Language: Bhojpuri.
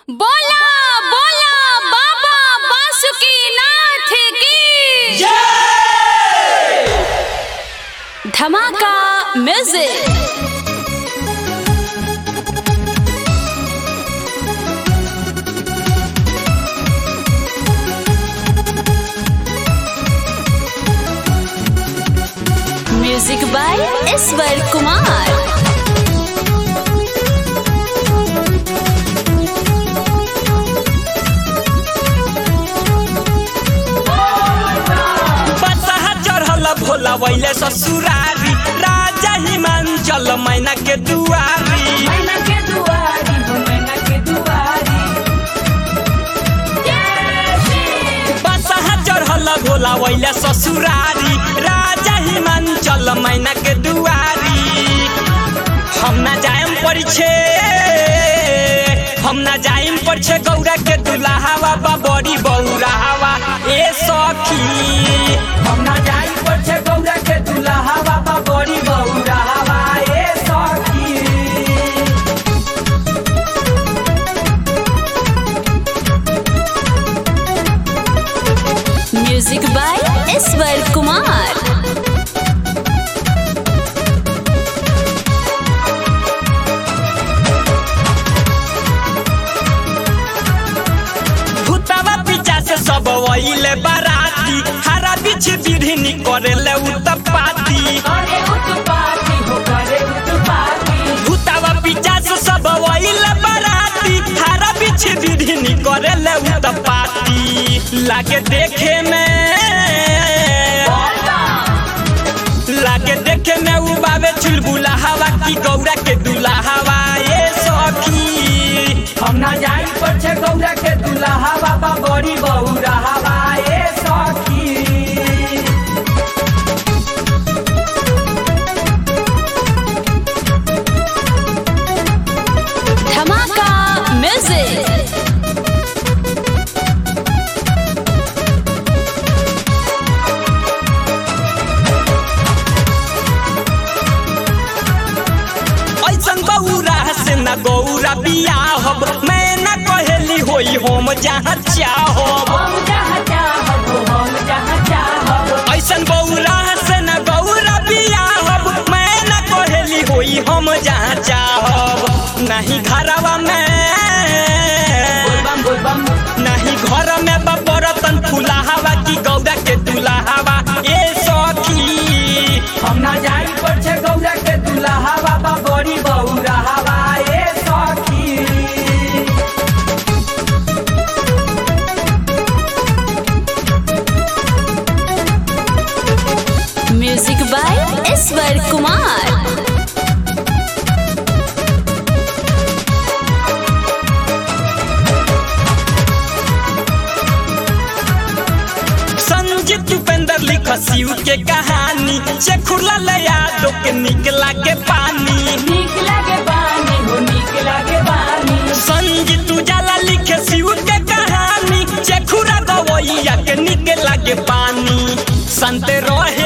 बोला बोला बाबा बासुकीनाथ की धमाका म्यूजिक म्यूजिक बाय ईश्वर कुमार बसहा चढ़ल भोला वैले ससुरारी राजा हिमांचल मैना के दुआरी मैना के दुआरी हो मैना के दुआरी बसहा चढ़ल भोला वैले ससुरारी राजा हिमांचल मैना के दुआरी हम ना जायम परिछे हम ना जायम परिछे गौरा के दुल्हावा बा बड़ी बौरावा ए सखी हम ना जाई पर छे गौरा के दुल्हा बाबा बड़ी बौरा हवा ए सखी म्यूजिक बाय ईश्वर कुमार भूतवा पीछा से सब वहीले बाराती हरा बीच बिढ़नी करेले उत्पाती करे उत्पाती हो करे उत्पाती भूतवा पीछा से सब वहीले बाराती हरा बीच बिढ़नी करेले उत्पाती लागे देखे में लागे देखे में उबावे चुलबुला हवा की गौरा के दूल्हा हवा ये सखी हम ना जाई पर छे गौरा के दुल्हा बाबा बड़ी बौरा हवा ए सखी धमाका म्यूजिक ऐसन बौरा से न गौरा बियाहब मैं न कहेली होई हम जहाँ चाहब हम जहाँ चाहब हम जहाँ चाहब ऐसन बौरा से न गौरा बियाहब मैं न कहेली होई हम जहाँ चाहब नहीं घरवा में बोलबम बोलबम नहीं घर में बरतन फूला हवा की गौरा के दूल्हा हवा ए सखी हम ना जाई पर छे गौरा के दुल्हा बाबा बड़ी बौरा हवा ए सखी म्यूजिक बाय ईश्वर कुमार संजीत उपेंद्र लिख शिव के कहानी चेखुला लया दो के निकला के पानी नीक लागे बानी हो नीक लागे बानी संजीत उजाला लिखे शिव के कहानी चेखुरा गवैया के निकला के पानी संत रहे